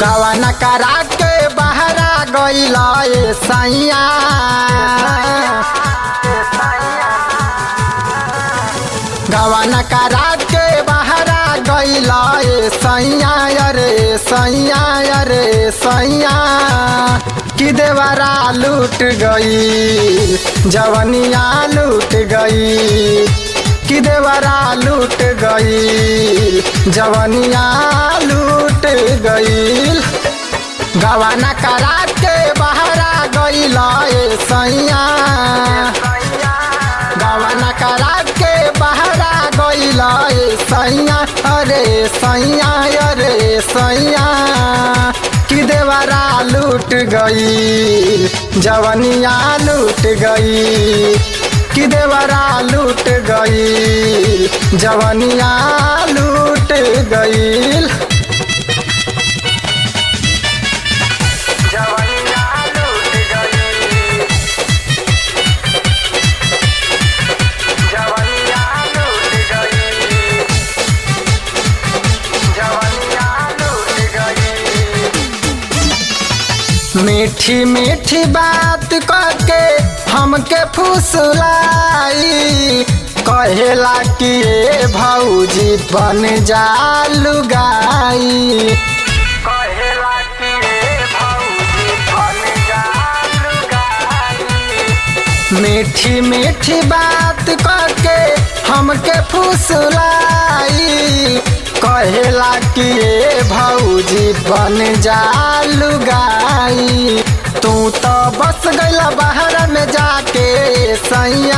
गवाना करा के बहरा गईल ए सैया गवाना करा के बहरा गईल ए सैया अरे सैया अरे सैया कि देवरा लूट गई जवनिया लूट गई कि देवरा लूट गई जवनिया लूट गई गवाना करा के बहरा गईल ए सैया गवाना करा के बहरा गईल ए सैया अरे सैया अरे सैया कि देवरा लूट गई जवनिया लूट गई कि देवरा लूट गई जवनिया लूट गई जवनिया लूट गई जवनिया लूट गई जवनिया लूट गई मीठी मीठी बात करके हमके फुसलाई कहेला कि ए भौजी बन जा लुगाई कहेला कि रे भौजी बन जा लुगाई मीठी मीठी बात करके हमके फुसलाई कहेला कि ए भौजी बन जा लुगाई तू तो बस गईला बाहर में जाके सैया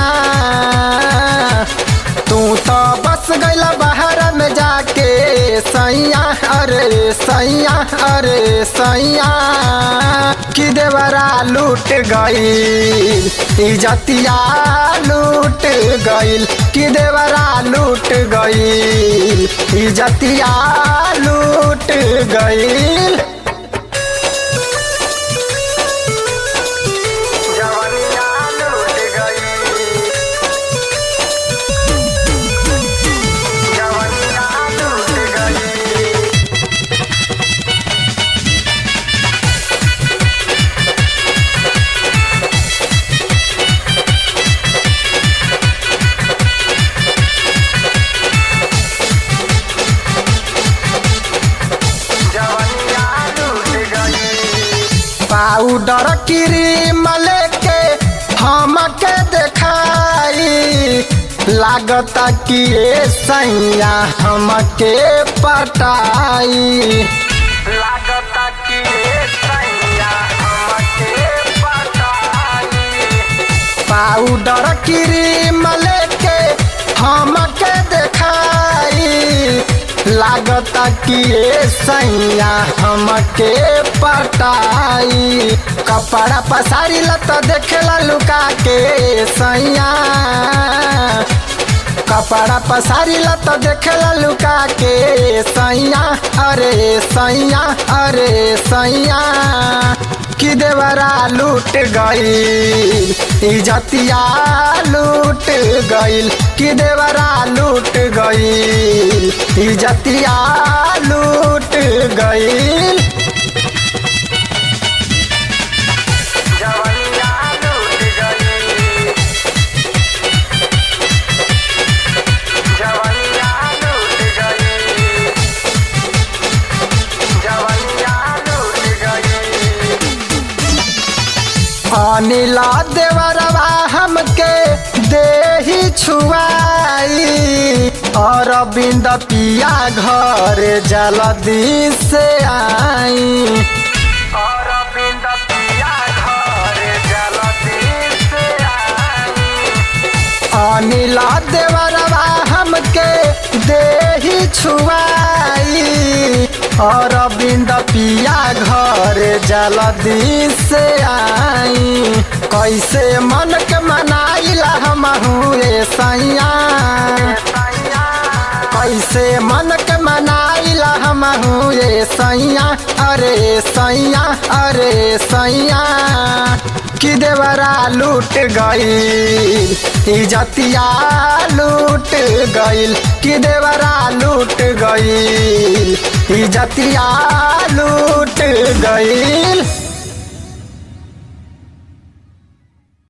तू तो बस गईला बाहर में जाके सैया अरे सैया अरे सैया कि देवरा लूट गईल इजतिया लूट गईल कि देवरा लूट गईल इजतिया लूट गईल जवनिया लूट गई जवनिया लूट गई जवनिया लूट गई पाउडर क्रीम लेके हमके देखाई लागता कि ए सैया हमके पटाई लागता कि रे सैया हमके पटाई पाउडर क्रीम लेके हमके देखाई लागता कि ए सैया हमके पटाई कपड़ा पसारी लत देखेला लुका के सैया कपड़ा पसारी लत देखेला लुका के सैया अरे सैया अरे सैया कि देवरा लूट गईल इजतिया लूट गईल कि देवरा लूट गईल इजतिया लूट गईल जवनिया लूट गई जवनिया लूट गई जवनिया लूट गई अनिला देवरवा हमके देही छुआई और बिंद पिया घर जल्दी से आई और बिंद पिया घर जलती से आई अनिला देवरवा हमके देही छुआई और बिंद पिया घर जल्दी से आई कैसे मन के मनाइला हम हुए सैया सैया कैसे मन के मनाइला हम हुए सैया अरे सैया अरे सैया कि देवरा लूट गईल इजतिया लूट गईल कि देवरा लूट गईल इजतिया लूट गईल